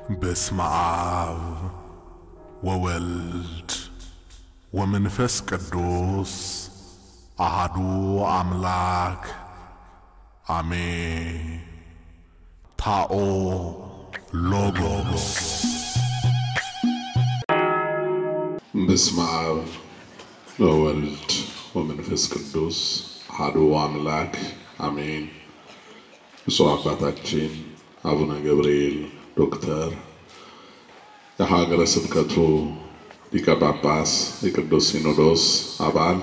በስመ አብ ወወልድ ወመንፈስ ቅዱስ አሃዱ አምላክ አሜን። ታኦ ሎጎስ በስመ አብ ወወልድ ወመንፈስ ቅዱስ አሐዱ አምላክ አሜን። ብፁዕ አባታችን አቡነ ገብርኤል ዶክተር የሀገረ ስብከቱ ሊቀ ጳጳስ የቅዱስ ሲኖዶስ አባል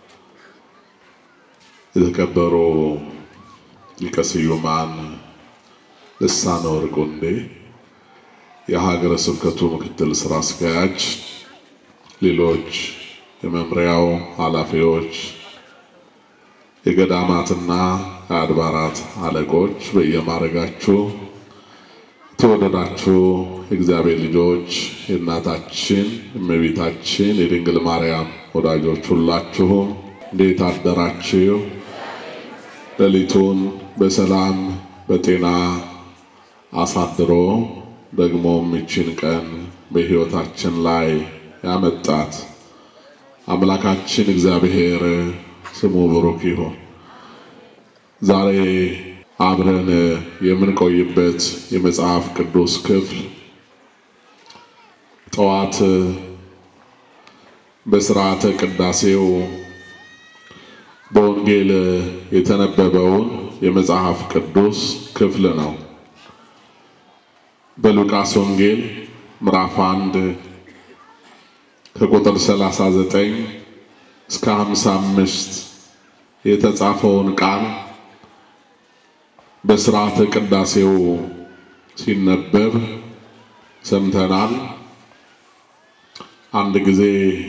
የተከበሩ ሊቀ ስዩማን ልሳነ ወርቅ ወንዴ የሀገረ ስብከቱ ምክትል ስራ አስኪያጅ፣ ሌሎች የመምሪያው ኃላፊዎች፣ የገዳማትና የአድባራት አለቆች በየማዕረጋችሁ የተወደዳችሁ የእግዚአብሔር ልጆች የእናታችን እመቤታችን የድንግል ማርያም ወዳጆች ሁላችሁም እንዴት አደራችሁ? ሌሊቱን በሰላም በጤና አሳድሮ ደግሞም ይችን ቀን በሕይወታችን ላይ ያመጣት አምላካችን እግዚአብሔር ስሙ ብሩክ ይሁን። ዛሬ አብረን የምንቆይበት የመጽሐፍ ቅዱስ ክፍል ጠዋት በስርዓተ ቅዳሴው በወንጌል የተነበበውን የመጽሐፍ ቅዱስ ክፍል ነው። በሉቃስ ወንጌል ምዕራፍ አንድ ከቁጥር 39 እስከ 55 የተጻፈውን ቃል በስርዓተ ቅዳሴው ሲነበብ ሰምተናል። አንድ ጊዜ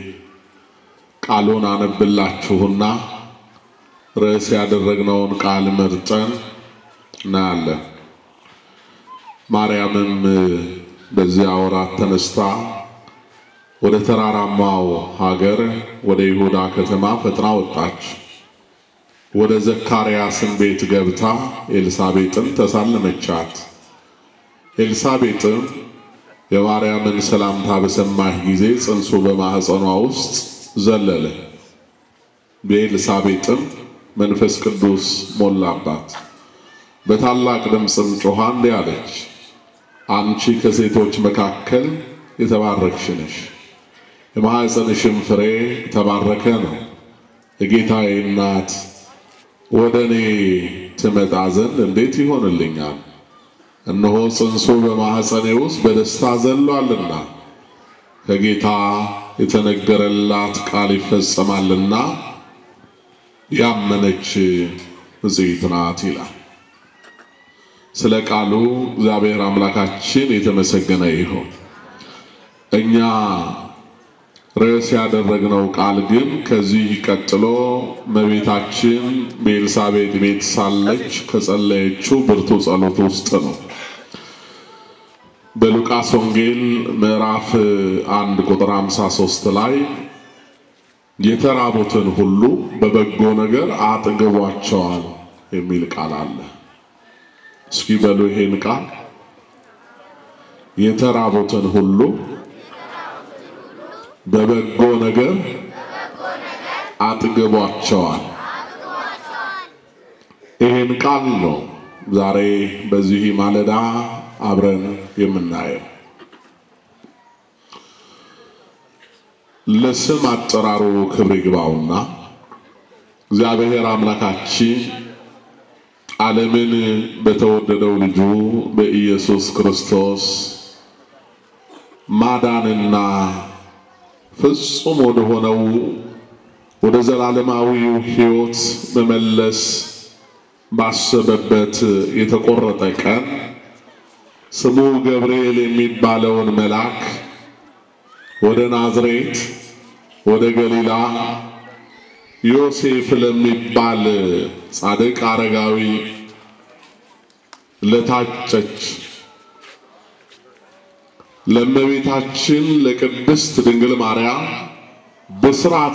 ቃሉን አነብላችሁና ርዕስ ያደረግነውን ቃል መርጠን እናያለን። ማርያምም በዚያ ወራት ተነስታ ወደ ተራራማው ሀገር ወደ ይሁዳ ከተማ ፈጥና ወጣች። ወደ ዘካርያስን ቤት ገብታ ኤልሳቤጥን ተሳለመቻት። ኤልሳቤጥም የማርያምን ሰላምታ በሰማች ጊዜ ጽንሱ በማኅፀኗ ውስጥ ዘለለ። በኤልሳቤጥም መንፈስ ቅዱስ ሞላባት። በታላቅ ድምፅም ጮኻ እንዲህ አለች፣ አንቺ ከሴቶች መካከል የተባረክሽ ነሽ፣ የማኅፀንሽም ፍሬ የተባረከ ነው። የጌታዬ እናት ወደ እኔ ትመጣ ዘንድ እንዴት ይሆንልኛል? እነሆ ጽንሱ በማኅፀኔ ውስጥ በደስታ ዘሏልና ከጌታ የተነገረላት ቃል ይፈጸማልና ያመነች ብፅዕት ናት ይላል። ስለ ቃሉ እግዚአብሔር አምላካችን የተመሰገነ ይሁን። እኛ ርዕስ ያደረግነው ቃል ግን ከዚህ ቀጥሎ እመቤታችን በኤልሳቤጥ ቤት ሳለች ከጸለየችው ብርቱ ጸሎት ውስጥ ነው። በሉቃስ ወንጌል ምዕራፍ አንድ ቁጥር 53 ላይ የተራቡትን ሁሉ በበጎ ነገር አጥግቧቸዋል የሚል ቃል አለ። እስኪ በሉ ይሄን ቃል የተራቡትን ሁሉ በበጎ ነገር አጥግቧቸዋል። ይህን ቃል ነው ዛሬ በዚህ ማለዳ አብረን የምናየው። ለስም አጠራሩ ክብር ይግባውና እግዚአብሔር አምላካችን ዓለምን በተወደደው ልጁ በኢየሱስ ክርስቶስ ማዳንና ፍጹም ወደ ሆነው ወደ ዘላለማዊው ሕይወት መመለስ ባሰበበት የተቆረጠ ቀን ስሙ ገብርኤል የሚባለውን መልአክ ወደ ናዝሬት ወደ ገሊላ ዮሴፍ ለሚባል ጻድቅ አረጋዊ ለታጨች ለእመቤታችን ለቅድስት ድንግል ማርያም ብስራት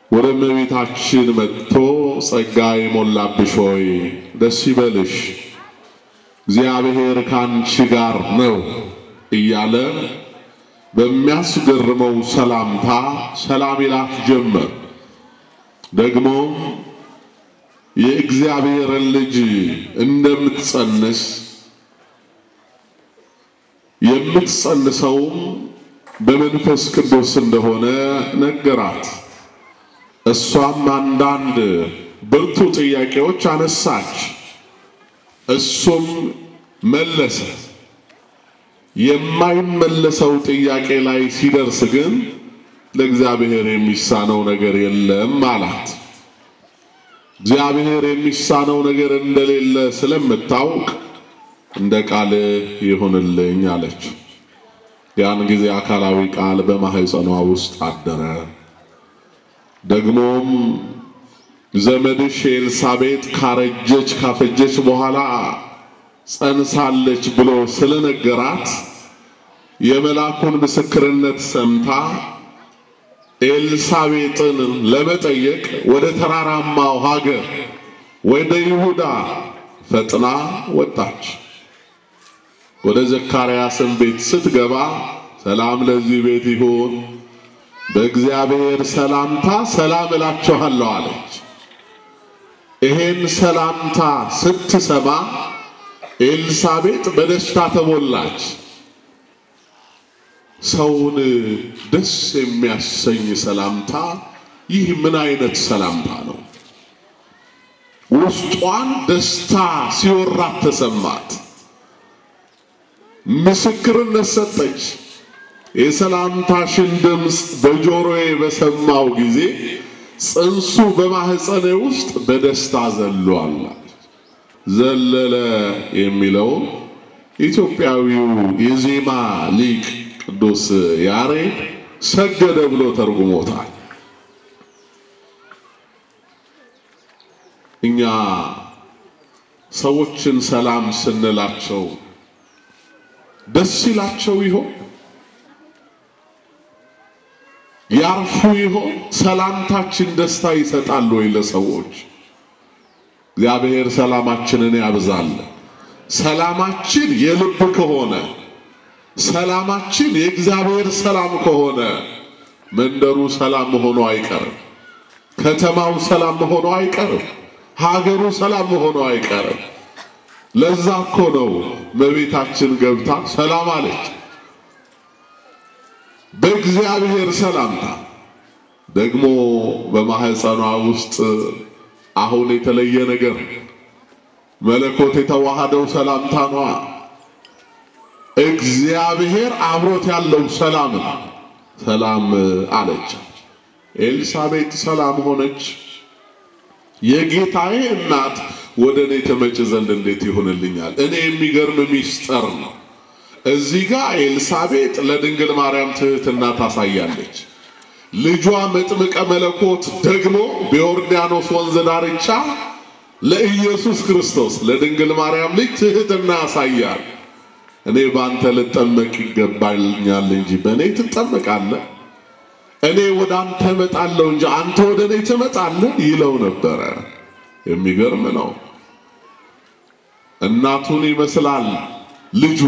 ወደ እመቤታችን መጥቶ ጸጋ የሞላብሽ ሆይ ደስ ይበልሽ፣ እግዚአብሔር ከአንቺ ጋር ነው እያለ በሚያስገርመው ሰላምታ ሰላም ይላት ጀመር። ደግሞም የእግዚአብሔርን ልጅ እንደምትጸንስ የምትጸንሰውም በመንፈስ ቅዱስ እንደሆነ ነገራት። እሷም አንዳንድ ብርቱ ጥያቄዎች አነሳች፣ እሱም መለሰ። የማይመለሰው ጥያቄ ላይ ሲደርስ ግን ለእግዚአብሔር የሚሳነው ነገር የለም አላት። እግዚአብሔር የሚሳነው ነገር እንደሌለ ስለምታውቅ እንደ ቃል ይሁንልኝ አለች። ያን ጊዜ አካላዊ ቃል በማህፀኗ ውስጥ አደረ። ደግሞም ዘመድሽ ኤልሳቤጥ ካረጀች ካፈጀች በኋላ ጸንሳለች ብሎ ስለነገራት የመልአኩን ምስክርነት ሰምታ ኤልሳቤጥን ለመጠየቅ ወደ ተራራማው ሀገር ወደ ይሁዳ ፈጥና ወጣች። ወደ ዘካርያስን ቤት ስትገባ ሰላም ለዚህ ቤት ይሁን፣ በእግዚአብሔር ሰላምታ ሰላም እላችኋለሁ አለች። ይሄን ሰላምታ ስትሰማ ኤልሳቤጥ በደስታ ተሞላች። ሰውን ደስ የሚያሰኝ ሰላምታ ይህ ምን አይነት ሰላምታ ነው? ውስጧን ደስታ ሲወራት ተሰማት። ምስክርነት ሰጠች። የሰላምታሽን ድምፅ በጆሮዬ በሰማው ጊዜ ጽንሱ በማህፀኔ ውስጥ በደስታ ዘሏል። ዘለለ የሚለው ኢትዮጵያዊው የዜማ ሊቅ ቅዱስ ያሬድ ሰገደ ብሎ ተርጉሞታል። እኛ ሰዎችን ሰላም ስንላቸው ደስ ይላቸው ይሆን? ያርፉ ይሆን? ሰላምታችን ደስታ ይሰጣል ወይ ለሰዎች? እግዚአብሔር ሰላማችንን ያብዛል። ሰላማችን የልብ ከሆነ ሰላማችን የእግዚአብሔር ሰላም ከሆነ መንደሩ ሰላም መሆኑ አይቀርም። ከተማው ሰላም መሆኑ አይቀርም። ሀገሩ ሰላም መሆኑ አይቀርም። ለዛ እኮ ነው እመቤታችን ገብታ ሰላም አለች። በእግዚአብሔር ሰላምታ ደግሞ በማህፀኗ ውስጥ አሁን የተለየ ነገር መለኮት የተዋሃደው ሰላምታ ነዋ። እግዚአብሔር አብሮት ያለው ሰላም ነው። ሰላም አለች። ኤልሳቤጥ ሰላም ሆነች። የጌታዬ እናት ወደ እኔ ተመጭ ዘንድ እንዴት ይሆንልኛል? እኔ የሚገርም ሚስጥር ነው። እዚህ ጋር ኤልሳቤጥ ለድንግል ማርያም ትህትና ታሳያለች። ልጇ መጥምቀ መለኮት ደግሞ በዮርዳኖስ ወንዝ ዳርቻ ለኢየሱስ ክርስቶስ ለድንግል ማርያም ልጅ ትህትና ያሳያል። እኔ በአንተ ልጠመቅ ይገባኛል እንጂ በእኔ ትጠመቃለህ፣ እኔ ወደ አንተ እመጣለሁ እንጂ አንተ ወደ እኔ ትመጣለህ ይለው ነበረ። የሚገርም ነው። እናቱን ይመስላል ልጁ።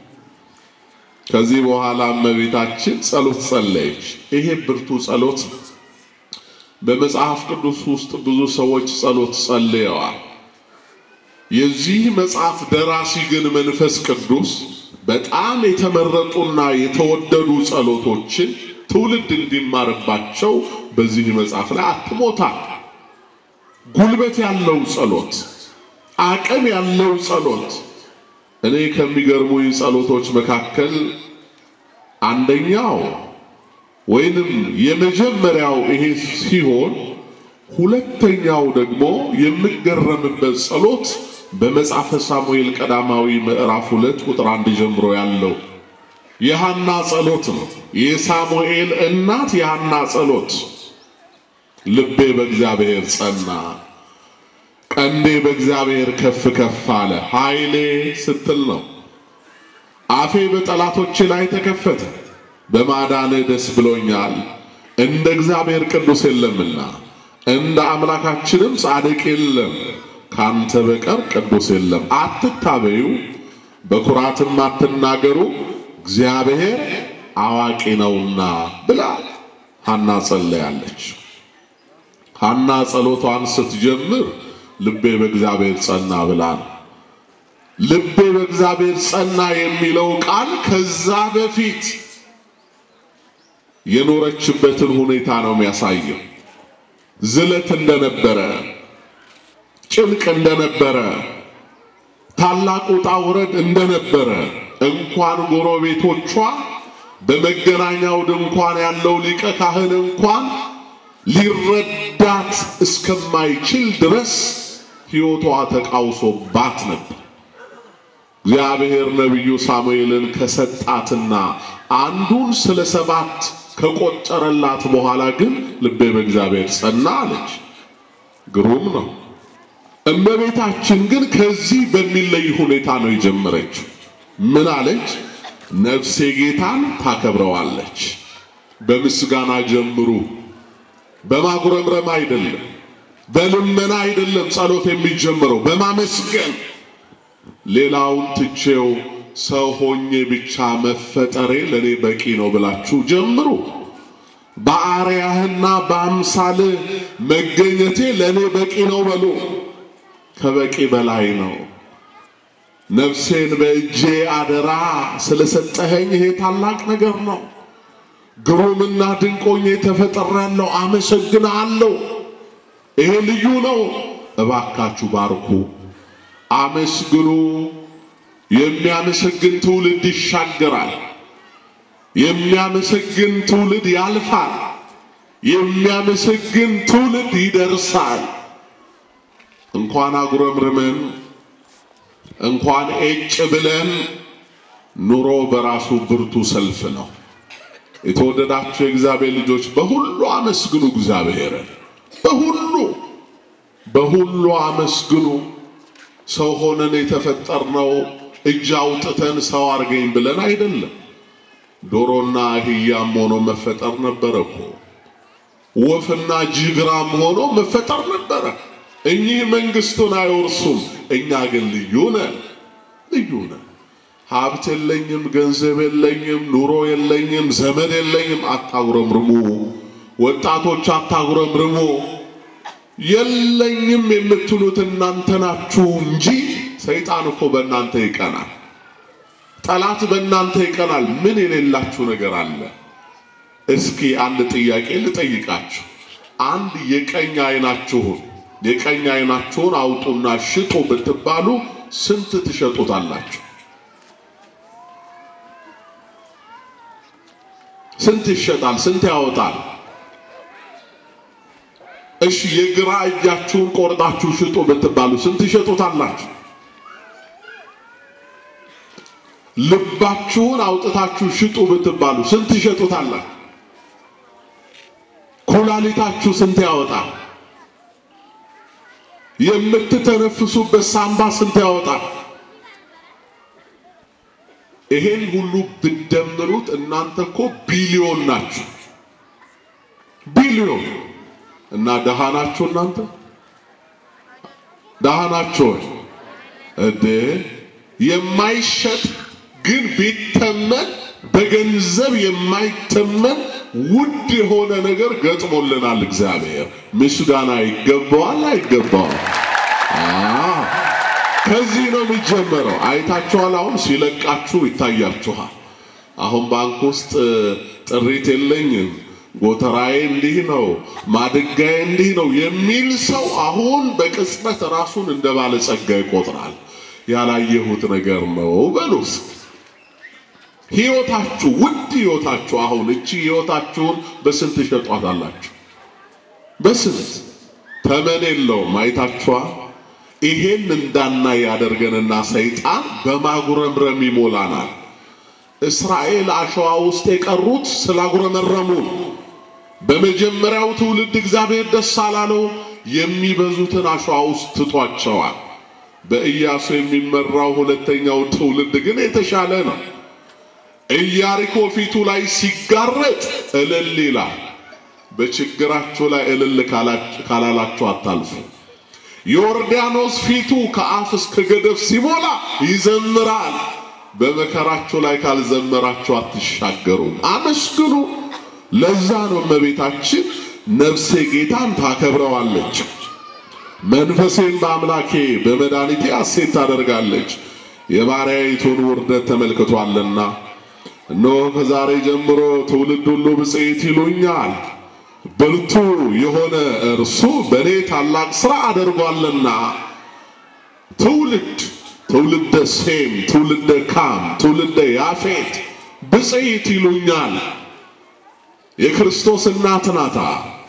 ከዚህ በኋላ እመቤታችን ጸሎት ጸለየች። ይሄ ብርቱ ጸሎት በመጽሐፍ ቅዱስ ውስጥ ብዙ ሰዎች ጸሎት ጸልየዋል። የዚህ መጽሐፍ ደራሲ ግን መንፈስ ቅዱስ በጣም የተመረጡና የተወደዱ ጸሎቶችን ትውልድ እንዲማርባቸው በዚህ መጽሐፍ ላይ አትሞታል። ጉልበት ያለው ጸሎት፣ አቅም ያለው ጸሎት። እኔ ከሚገርሙኝ ጸሎቶች መካከል አንደኛው ወይንም የመጀመሪያው ይሄ ሲሆን ሁለተኛው ደግሞ የምገረምበት ጸሎት በመጽሐፈ ሳሙኤል ቀዳማዊ ምዕራፍ ሁለት ቁጥር አንድ ጀምሮ ያለው የሐና ጸሎት ነው። የሳሙኤል እናት የሐና ጸሎት ልቤ በእግዚአብሔር ጸና፣ ቀንዴ በእግዚአብሔር ከፍ ከፍ አለ፣ ኃይሌ ስትል ነው። አፌ በጠላቶቼ ላይ ተከፈተ፣ በማዳንህ ደስ ብሎኛል። እንደ እግዚአብሔር ቅዱስ የለምና እንደ አምላካችንም ጻድቅ የለም፣ ካንተ በቀር ቅዱስ የለም። አትታበዩ፣ በኩራትም አትናገሩ፣ እግዚአብሔር አዋቂ ነውና ብላ ሐና ጸለያለች። ሐና ጸሎቷን ስትጀምር ልቤ በእግዚአብሔር ጸና ብላ ነው። ልቤ በእግዚአብሔር ጸና የሚለው ቃል ከዛ በፊት የኖረችበትን ሁኔታ ነው የሚያሳየው። ዝለት እንደነበረ፣ ጭንቅ እንደነበረ፣ ታላቅ ውጣ ውረድ እንደነበረ እንኳን ጎረቤቶቿ በመገናኛው ድንኳን ያለው ሊቀ ካህን እንኳን ሊረዳት እስከማይችል ድረስ ሕይወቷ ተቃውሶባት ነበር። እግዚአብሔር ነቢዩ ሳሙኤልን ከሰጣትና አንዱን ስለ ሰባት ከቆጠረላት በኋላ ግን ልቤ በእግዚአብሔር ጸና አለች። ግሩም ነው። እመቤታችን ግን ከዚህ በሚለይ ሁኔታ ነው የጀመረችው። ምን አለች? ነፍሴ ጌታን ታከብረዋለች። በምስጋና ጀምሩ። በማጉረምረም አይደለም፣ በልመና አይደለም። ጸሎት የሚጀምረው በማመስገን ሌላውን ትቼው ሰው ሆኜ ብቻ መፈጠሬ ለኔ በቂ ነው ብላችሁ ጀምሩ። በአርያህና በአምሳል መገኘቴ ለኔ በቂ ነው በሉ። ከበቂ በላይ ነው። ነፍሴን በእጄ አደራ ስለሰጠኸኝ ይሄ ታላቅ ነገር ነው። ግሩምና ድንቆኜ ተፈጥሬያለሁ፣ አመሰግንሃለሁ። ይሄ ልዩ ነው። እባካችሁ ባርኩ፣ አመስግኑ። የሚያመሰግን ትውልድ ይሻገራል። የሚያመሰግን ትውልድ ያልፋል። የሚያመሰግን ትውልድ ይደርሳል። እንኳን አጉረምርመን እንኳን ኤጭ ብለን ኑሮ በራሱ ብርቱ ሰልፍ ነው። የተወደዳችሁ የእግዚአብሔር ልጆች በሁሉ አመስግኑ እግዚአብሔርን። በሁሉ በሁሉ አመስግኑ። ሰው ሆነን የተፈጠርነው እጅ አውጥተን ሰው አርገኝ ብለን አይደለም። ዶሮና አህያም ሆኖ መፈጠር ነበረ እኮ። ወፍና ጅግራም ሆኖ መፈጠር ነበረ። እኚህ መንግስቱን አይወርሱም። እኛ ግን ልዩ ነን፣ ልዩ ነን። ሀብት የለኝም፣ ገንዘብ የለኝም፣ ኑሮ የለኝም፣ ዘመድ የለኝም። አታጉረምርሙ ወጣቶች፣ አታጉረምርሙ። የለኝም የምትሉት እናንተ ናችሁ እንጂ ሰይጣን እኮ በእናንተ ይቀናል። ጠላት በእናንተ ይቀናል። ምን የሌላችሁ ነገር አለ? እስኪ አንድ ጥያቄ ልጠይቃችሁ። አንድ የቀኝ አይናችሁን የቀኝ አይናችሁን አውጡና ሽጡ ብትባሉ ስንት ትሸጡታላችሁ? ስንት ይሸጣል? ስንት ያወጣል? እሺ የግራ እጃችሁን ቆርጣችሁ ሽጡ ብትባሉ ስንት ይሸጡታላችሁ? ልባችሁን አውጥታችሁ ሽጡ ብትባሉ ስንት ይሸጡታላችሁ? ኩላሊታችሁ ስንት ያወጣል? የምትተነፍሱበት ሳምባ ስንት ያወጣል? ይሄን ሁሉ ብትደምሩት እናንተ እኮ ቢሊዮን ናችሁ። ቢሊዮን እና ደሃ ናችሁ እናንተ ደሃ ናችሁ እዴ የማይሸጥ ግን ቢተመን በገንዘብ የማይተመን ውድ የሆነ ነገር ገጥሞልናል። እግዚአብሔር ምስጋና ይገባዋል አይገባዋል? ከዚህ ነው የሚጀመረው። አይታችኋል። አሁን ሲለቃችሁ ይታያችኋል። አሁን ባንክ ውስጥ ጥሪት የለኝም፣ ጎተራዬ እንዲህ ነው፣ ማድጋዬ እንዲህ ነው የሚል ሰው አሁን በቅጽበት ራሱን እንደ ባለጸጋ ይቆጥራል። ያላየሁት ነገር ነው በሉስ ሕይወታችሁ ውድ ሕይወታችሁ አሁን እቺ ሕይወታችሁን በስንት ሸጧታላችሁ? በስንት ተመን የለውም። አይታችኋል። ይሄን እንዳናይ ያደርገንና ሰይጣን በማጉረምረም ይሞላናል። እስራኤል አሸዋ ውስጥ የቀሩት ስላጉረመረሙ በመጀመሪያው ትውልድ እግዚአብሔር ደስ አላለው። የሚበዙትን አሸዋ ውስጥ ትቷቸዋል። በኢያሱ የሚመራው ሁለተኛው ትውልድ ግን የተሻለ ነው። ኢያሪኮ ፊቱ ላይ ሲጋረጥ እልል ይላል። በችግራችሁ ላይ እልል ካላላችሁ አታልፉ። ዮርዳኖስ ፊቱ ከአፍ እስከ ገደፍ ሲሞላ ይዘምራል። በመከራችሁ ላይ ካልዘመራችሁ አትሻገሩም። አመስግኑ። ለዛ ነው እመቤታችን ነፍሴ ጌታን ታከብረዋለች፣ መንፈሴን በአምላኬ በመድኃኒቴ ሐሴት ታደርጋለች፣ የባሪያይቱን ውርደት ተመልክቷልና። እነሆ ከዛሬ ጀምሮ ትውልድ ሁሉ ብፅዕት ይሉኛል፣ ብርቱ የሆነ እርሱ በእኔ ታላቅ ሥራ አድርጓልና። ትውልድ ትውልደ ሴም፣ ትውልደ ካም፣ ትውልደ ያፌት ብፅዕት ይሉኛል። የክርስቶስ እናት ናታ።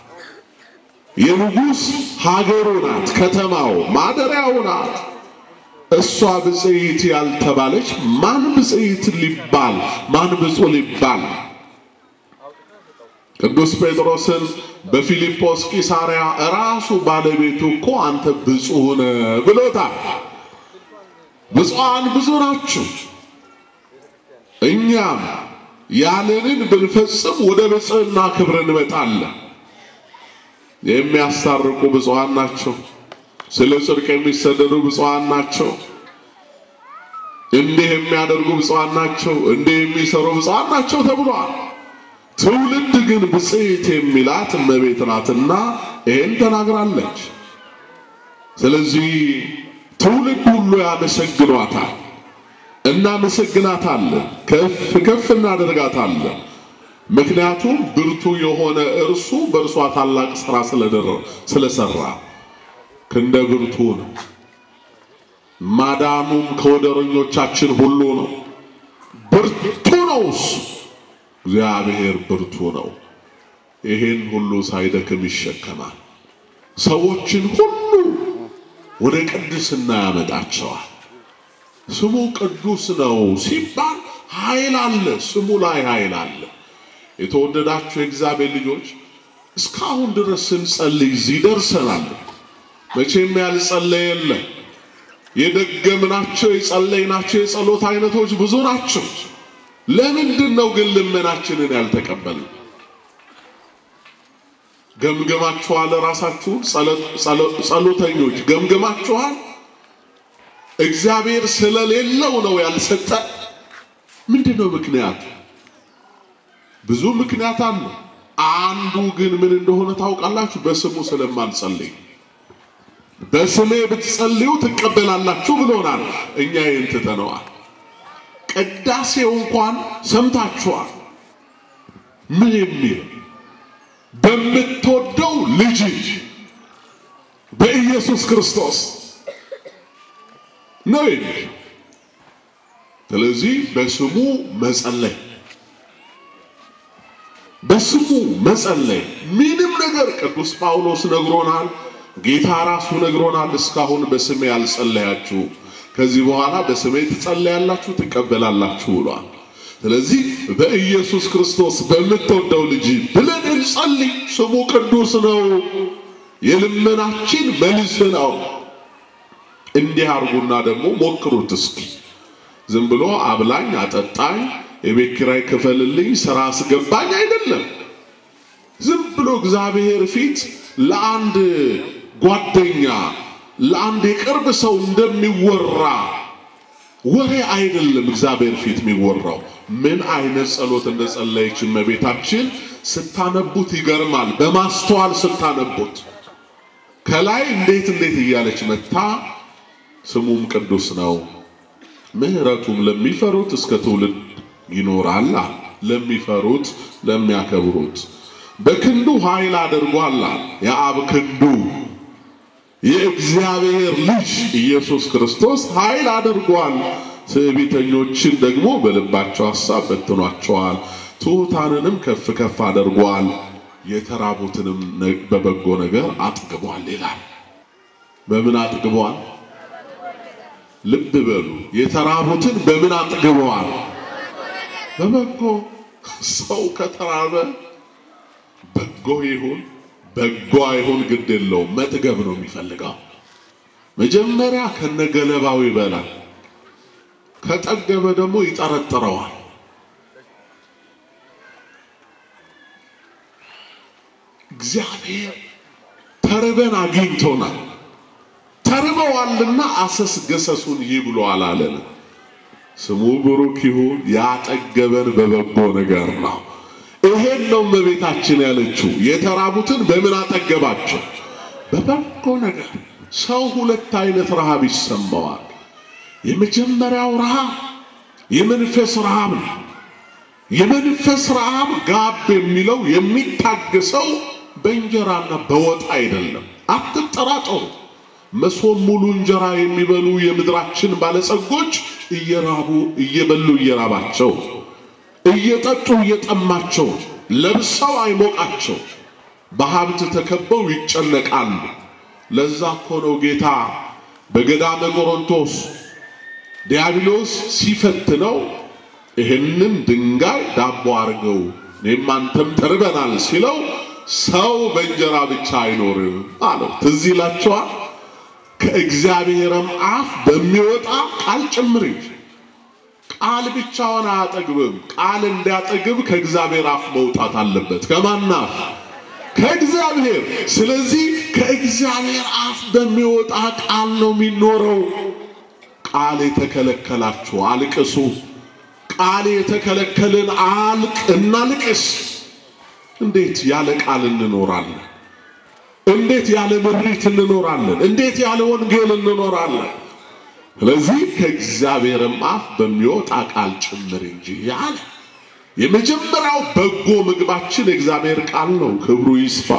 የንጉሥ ሀገሩ ናት፣ ከተማው ማደሪያው ናት። እሷ ብፅዕት ያልተባለች ማን ብፅዕት ሊባል ማን ብፁዕ ሊባል? ቅዱስ ጴጥሮስን በፊልጶስ ቂሳርያ ራሱ ባለቤቱ እኮ አንተ ብፁዕ ነህ ብሎታል። ብፁዓን ብዙ ናችሁ። እኛም ያለንን ብንፈጽም ወደ ብፅዕና ክብር እንመጣለን። የሚያስታርቁ ብፁዓን ናቸው። ስለ ጽድቅ የሚሰደዱ ብፁዓን ናቸው። እንዲህ የሚያደርጉ ብፁዓን ናቸው። እንዲህ የሚሰሩ ብፁዓን ናቸው ተብሏል። ትውልድ ግን ብፅዕት የሚላት እመቤት ናትና ይሄን ተናግራለች። ስለዚህ ትውልድ ሁሉ ያመሰግኗታል፣ እናመሰግናታለን፣ ከፍ ከፍ እናደርጋታለን። ምክንያቱም ብርቱ የሆነ እርሱ በእርሷ ታላቅ ሥራ ስለሰራ ክንደ ብርቱ ነው። ማዳኑም ከወደረኞቻችን ሁሉ ነው። ብርቱ ነው እሱ እግዚአብሔር ብርቱ ነው። ይሄን ሁሉ ሳይደክም ይሸከማል። ሰዎችን ሁሉ ወደ ቅድስና ያመጣቸዋል። ስሙ ቅዱስ ነው ሲባል ኃይል አለ፣ ስሙ ላይ ኃይል አለ። የተወደዳችሁ የእግዚአብሔር ልጆች እስካሁን ድረስ ስንጸልይ እዚህ ደርሰናል። መቼም ያልጸለየ የለም። የደገምናቸው የጸለይናቸው የጸሎት አይነቶች ብዙ ናቸው። ለምንድን ነው ግን ልመናችንን ያልተቀበል? ገምገማችኋል? ራሳችሁን ጸሎተኞች ገምገማችኋል? እግዚአብሔር ስለሌለው ነው ያልሰጠ? ምንድን ነው ምክንያቱ? ብዙ ምክንያት አለ። አንዱ ግን ምን እንደሆነ ታውቃላችሁ? በስሙ ስለማንጸልይ በስሜ ብትጸልዩ ትቀበላላችሁ ብሎናል። እኛ ይህን ትተነዋል። ቅዳሴው እንኳን ሰምታችኋል። ምን የሚል በምትወደው ልጅ በኢየሱስ ክርስቶስ ነው የሚል። ስለዚህ በስሙ መጸለይ በስሙ መጸለይ ምንም ነገር ቅዱስ ጳውሎስ ነግሮናል። ጌታ ራሱ ነግሮናል። እስካሁን በስሜ ያልጸለያችሁ ከዚህ በኋላ በስሜ ትጸለያላችሁ ትቀበላላችሁ ብሏል። ስለዚህ በኢየሱስ ክርስቶስ በምትወደው ልጅ ብለን እንጸልይ። ስሙ ቅዱስ ነው፣ የልመናችን መልስ ነው። እንዲህ አርጉና ደግሞ ሞክሩት እስኪ። ዝም ብሎ አብላኝ፣ አጠጣኝ፣ የቤት ኪራይ ክፈልልኝ፣ ስራ አስገባኝ አይደለም። ዝም ብሎ እግዚአብሔር ፊት ለአንድ ጓደኛ ለአንድ የቅርብ ሰው እንደሚወራ ወሬ አይደለም። እግዚአብሔር ፊት የሚወራው ምን አይነት ጸሎት እንደጸለየች እመቤታችን ስታነቡት ይገርማል። በማስተዋል ስታነቡት ከላይ እንዴት እንዴት እያለች መታ። ስሙም ቅዱስ ነው፣ ምሕረቱም ለሚፈሩት እስከ ትውልድ ይኖራል። ለሚፈሩት ለሚያከብሩት በክንዱ ኃይል አድርጓል። የአብ ክንዱ የእግዚአብሔር ልጅ ኢየሱስ ክርስቶስ ኃይል አድርጓል። ትዕቢተኞችን ደግሞ በልባቸው ሐሳብ በትኗቸዋል። ትሑታንንም ከፍ ከፍ አድርጓል። የተራቡትንም በበጎ ነገር አጥግቧል ይላል። በምን አጥግቧል? ልብ በሉ። የተራቡትን በምን አጥግበዋል? በበጎ ሰው ከተራበ በጎ ይሁን በጎ አይሁን ግድ የለውም፣ መጥገብ ነው የሚፈልገው። መጀመሪያ ከነገለባው ይበላል። ከጠገበ ደግሞ ይጠረጥረዋል። እግዚአብሔር ተርበን አግኝቶናል። ተርበዋልና አሰስ ገሰሱን ይብሏል አለን። ስሙ ብሩክ ይሁን። ያጠገበን በበጎ ነገር ነው። ይሄን ነው እመቤታችን ያለችው። የተራቡትን በምን አጠገባቸው? በበጎ ነገር። ሰው ሁለት አይነት ረሃብ ይሰማዋል። የመጀመሪያው ረሃብ የመንፈስ ረሃብ ነው። የመንፈስ ረሃብ ጋብ የሚለው የሚታገሰው በእንጀራና በወጥ አይደለም። አትጠራጠሩ። መሶብ ሙሉ እንጀራ የሚበሉ የምድራችን ባለጸጎች እየራቡ እየበሉ እየራባቸው እየጠጡ እየጠማቸው ለብሰው አይሞቃቸው በሀብት ተከበው ይጨነቃሉ። ለዛ እኮ ነው ጌታ በገዳመ ቆሮንቶስ ዲያብሎስ ሲፈትነው ይህንን ድንጋይ ዳቦ አድርገው እኔም አንተም ተርበናል ሲለው ሰው በእንጀራ ብቻ አይኖርም አለው። ትዝ ይላችኋል። ከእግዚአብሔርም አፍ በሚወጣ ቃል ጭምር እንጂ ቃል ብቻውን አያጠግብም። ቃል እንዲያጠግብ ከእግዚአብሔር አፍ መውጣት አለበት። ከማን አፍ? ከእግዚአብሔር። ስለዚህ ከእግዚአብሔር አፍ በሚወጣ ቃል ነው የሚኖረው። ቃል የተከለከላችሁ አልቅሱ። ቃል የተከለከልን አልቅ እናልቅስ። እንዴት ያለ ቃል እንኖራለን? እንዴት ያለ ምሪት እንኖራለን? እንዴት ያለ ወንጌል እንኖራለን? ስለዚህ ከእግዚአብሔርም አፍ በሚወጣ ቃል ጭምር እንጂ ያለ የመጀመሪያው በጎ ምግባችን የእግዚአብሔር ቃል ነው። ክብሩ ይስፋ።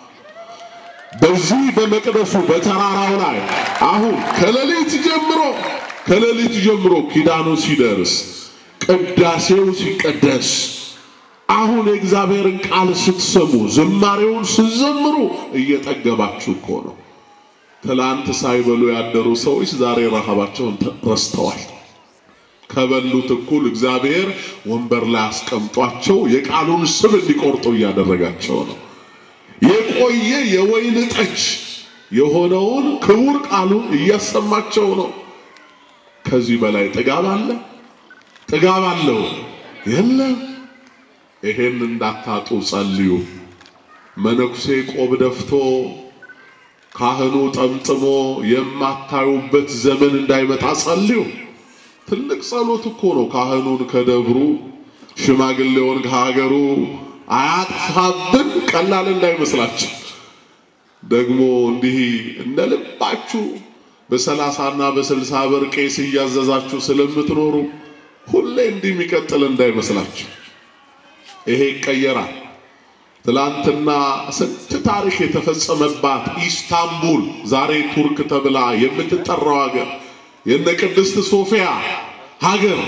በዚህ በመቅደሱ በተራራው ላይ አሁን ከሌሊት ጀምሮ ከሌሊት ጀምሮ ኪዳኑ ሲደርስ ቅዳሴው ሲቀደስ አሁን የእግዚአብሔርን ቃል ስትሰሙ ዝማሬውን ስትዘምሩ እየጠገባችሁ እኮ ነው። ትላንት ሳይበሉ ያደሩ ሰዎች ዛሬ ረሃባቸውን ረስተዋል። ከበሉት እኩል እግዚአብሔር ወንበር ላይ አስቀምጧቸው የቃሉን ስብ እንዲቆርጡ እያደረጋቸው ነው። የቆየ የወይን ጠጅ የሆነውን ክቡር ቃሉን እያሰማቸው ነው። ከዚህ በላይ ጥጋብ አለ? ጥጋብ አለው? የለም። ይሄን እንዳታጡ ጸልዩ። መነኩሴ ቆብ ደፍቶ ካህኑ ጠምጥሞ የማታዩበት ዘመን እንዳይመጣ ጸልዩ። ትልቅ ጸሎት እኮ ነው። ካህኑን ከደብሩ ሽማግሌውን ከሀገሩ አያጥፋብን ቀላል እንዳይመስላችሁ። ደግሞ እንዲህ እንደ ልባችሁ በሰላሳና በስልሳ ብር ቄስ እያዘዛችሁ ስለምትኖሩ ሁሌ እንዲህ የሚቀጥል እንዳይመስላችሁ። ይሄ ይቀየራል። ትላንትና ስንት ታሪክ የተፈጸመባት ኢስታንቡል ዛሬ ቱርክ ተብላ የምትጠራው ሀገር የነ ቅድስት ሶፊያ ሀገር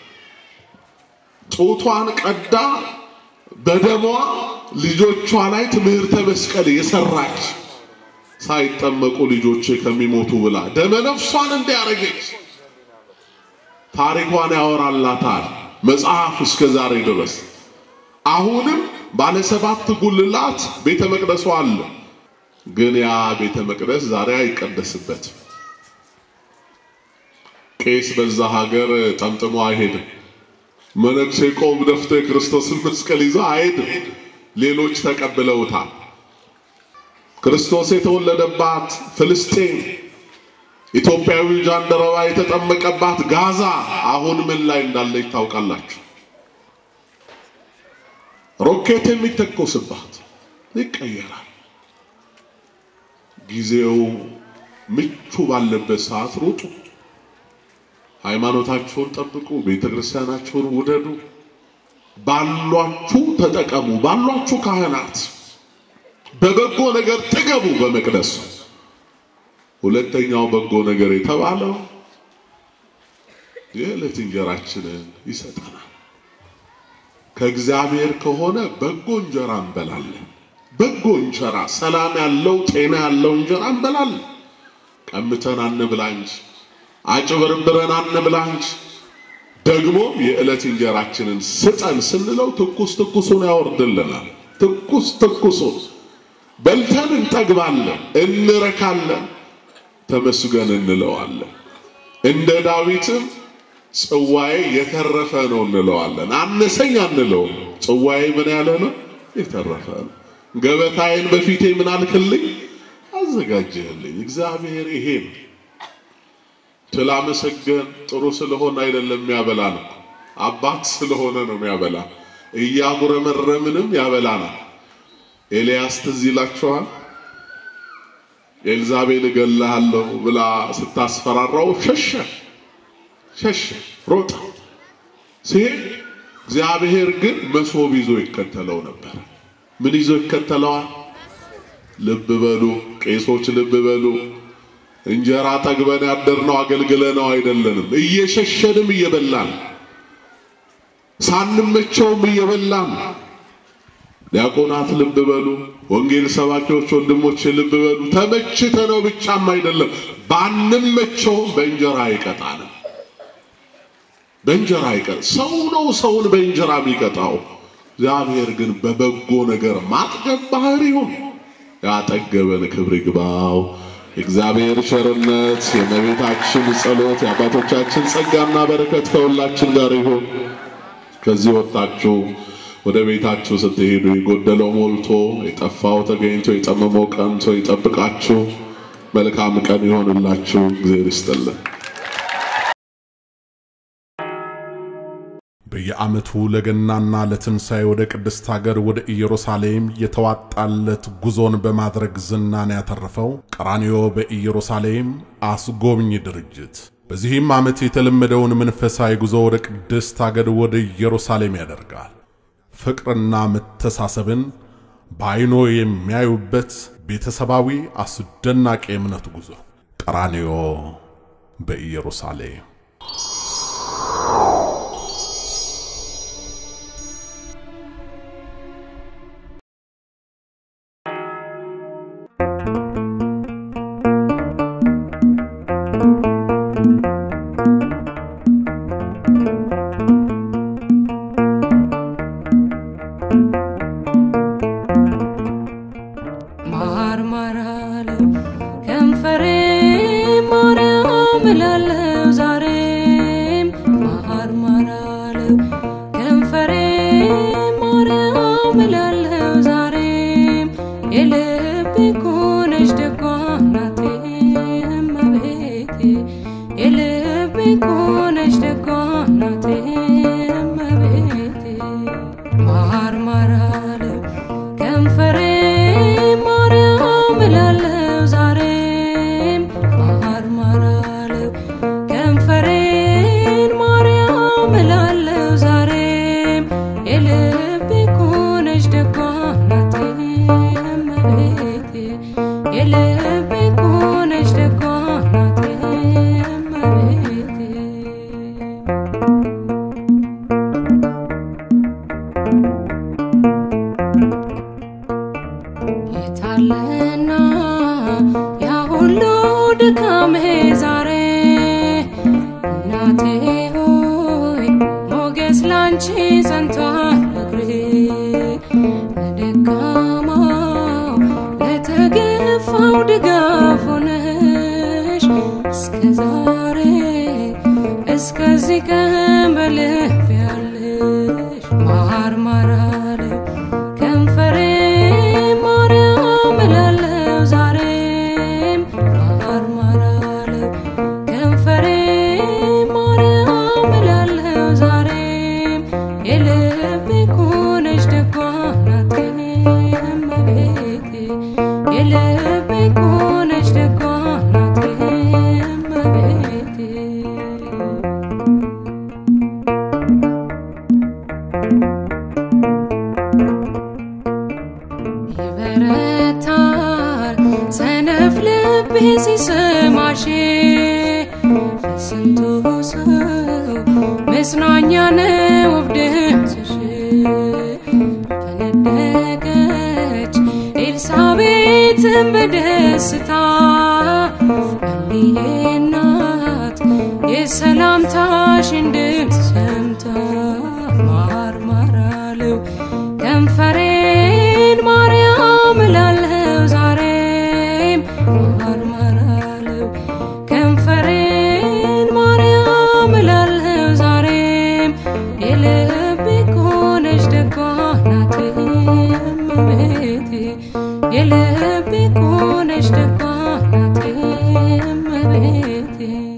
ጡቷን ቀዳ በደሟ ልጆቿ ላይ ትምህርተ መስቀል የሰራች ሳይጠመቁ ልጆች ከሚሞቱ ብላ ደመ ነፍሷን እንዲያረገች ታሪኳን ያወራላታል መጽሐፍ እስከ ዛሬ ድረስ። አሁንም ባለ ሰባት ጉልላት ቤተ መቅደሷ አለ። ግን ያ ቤተ መቅደስ ዛሬ አይቀደስበትም። ቄስ በዛ ሀገር ጠምጥሞ አይሄድም። መነኩሴ ቆብ ደፍቶ የክርስቶስን መስቀል ይዞ አይሄድም። ሌሎች ተቀብለውታል። ክርስቶስ የተወለደባት ፍልስጤም፣ ኢትዮጵያዊ ጃንደረባ የተጠመቀባት ጋዛ አሁን ምን ላይ እንዳለች ታውቃላችሁ? ሮኬት የሚተኮስባት ይቀየራል። ጊዜው ምቹ ባለበት ሰዓት ሩጡ። ሃይማኖታችሁን ጠብቁ። ቤተ ክርስቲያናችሁን ውደዱ። ባሏችሁ ተጠቀሙ። ባሏችሁ ካህናት በበጎ ነገር ጥገቡ። በመቅደሱ ሁለተኛው በጎ ነገር የተባለው የዕለት እንጀራችንን ይሰጠናል። ከእግዚአብሔር ከሆነ በጎ እንጀራ እንበላለን። በጎ እንጀራ፣ ሰላም ያለው ጤና ያለው እንጀራ እንበላለን። ቀምተን አንብላ እንጂ አጭበርብረን አንብላ እንጂ። ደግሞ የዕለት እንጀራችንን ስጠን ስንለው ትኩስ ትኩሱን ያወርድልናል። ትኩስ ትኩሱን በልተን እንጠግባለን፣ እንረካለን፣ ተመስገን እንለዋለን። እንደ ዳዊትም ጽዋዬ የተረፈ ነው እንለዋለን። አነሰኝ አንለውም። ጽዋዬ ምን ያለ ነው? የተረፈ ነው። ገበታዬን በፊቴ ምን አልክልኝ አዘጋጀህልኝ። እግዚአብሔር ይሄ ነው። ስላመሰገን ጥሩ ስለሆነ አይደለም የሚያበላን እኮ አባት ስለሆነ ነው የሚያበላ። እያጉረመረምንም ያበላናል። ኤልያስ ትዝ ይላችኋል። ኤልዛቤል እገልሃለሁ ብላ ስታስፈራራው ሸሸ ሸሸ ሮጠ ሲሄድ እግዚአብሔር ግን መሶብ ይዞ ይከተለው ነበር። ምን ይዞ ይከተለዋል? ልብ በሉ ቄሶች፣ ልብ በሉ እንጀራ ጠግበን ያደርነው አገልግለነው አይደለንም። እየሸሸንም እየበላን ሳንመቸውም እየበላን ዲያቆናት ልብ በሉ፣ ወንጌል ሰባኪዎች ወንድሞች ልብ በሉ። ተመችተነው ብቻም አይደለም ባንመቸው በእንጀራ አይቀጣንም። በእንጀራ አይቀጥ ሰው ነው ሰውን በእንጀራ የሚቀጣው። እግዚአብሔር ግን በበጎ ነገር ማጥገብ ባህሪውን ያጠገበን ክብር ይግባው። የእግዚአብሔር ቸርነት፣ የእመቤታችን ጸሎት፣ የአባቶቻችን ጸጋና በረከት ከሁላችን ጋር ይሁን። ከዚህ ወጣችሁ ወደ ቤታችሁ ስትሄዱ የጎደለው ሞልቶ የጠፋው ተገኝቶ የጠመመው ቀንቶ ይጠብቃችሁ። መልካም ቀን ይሆንላችሁ። እግዚአብሔር ይስጥልን። በየዓመቱ ለገናና ለትንሣኤ ወደ ቅድስት አገር ወደ ኢየሩሳሌም የተዋጣለት ጉዞን በማድረግ ዝናን ያተረፈው ቀራንዮ በኢየሩሳሌም አስጎብኝ ድርጅት በዚህም ዓመት የተለመደውን መንፈሳዊ ጉዞ ወደ ቅድስት አገር ወደ ኢየሩሳሌም ያደርጋል። ፍቅርና መተሳሰብን በዐይኖ የሚያዩበት ቤተሰባዊ አስደናቂ የእምነት ጉዞ ቀራንዮ በኢየሩሳሌም ማርማራለ ከንፈሬ ማርያም እላለሁ ዛሬም ማርማራለ ከንፈሬ ማርያም እላለሁ ዛሬም የልቤ ኮነች ደጓ እናቴ እመቤቴ የልቤ ኮነች ደጓ እናቴ እመቤቴ ማርማራለ ከንፈሬ ማርያም እላለሁ ዛሬም ማርማራለው ከንፈሬን ማርያም እላለሁ ዛሬም የልቤ ኮነች ደጓ እናቴ እመቤቴ የልቤ ኮነች ደጓ እናቴ እመቤቴ የታለና ያ ሁሉ ድካሜ ዛሬ እናቴ ሆይ ሞገስ ላንቺ ጸንቷል እግሬ ለደካማው ለተገፋው ድጋፍ ሆነሽ እስከ ዛሬ እስከዚህ ቀን በልብ ያለሽ ማርማራለ ከንፈሬ ማርያም እላለሁ ዛሬም ማርማራለው ከንፈሬ ማርያም እላለሁ ዛሬም የልቤ ኮነች ደጓ እናቴ እመቤቴ የልቤ ኮነች ደጓ እናቴ እመቤቴ ይበረታል ሰነፍ ልቤ ሲሰማሽ ስንቱ ሰው መጽናኛ ነው ውብ ድምፅሽ ፈነደቀች ኤልሳቤጥን በደስታ እኒዬ እናት የሰላምታሽን ድምፅ ሰምታ ማርማራለው ከንፈሬን ማርያም እላለሁ ዛሬም ማርማራለው ከንፈሬን ማርያም እላለሁ ዛሬም የልቤ ኮነች ደጓ እናቴ እመቤቴ ቤቴ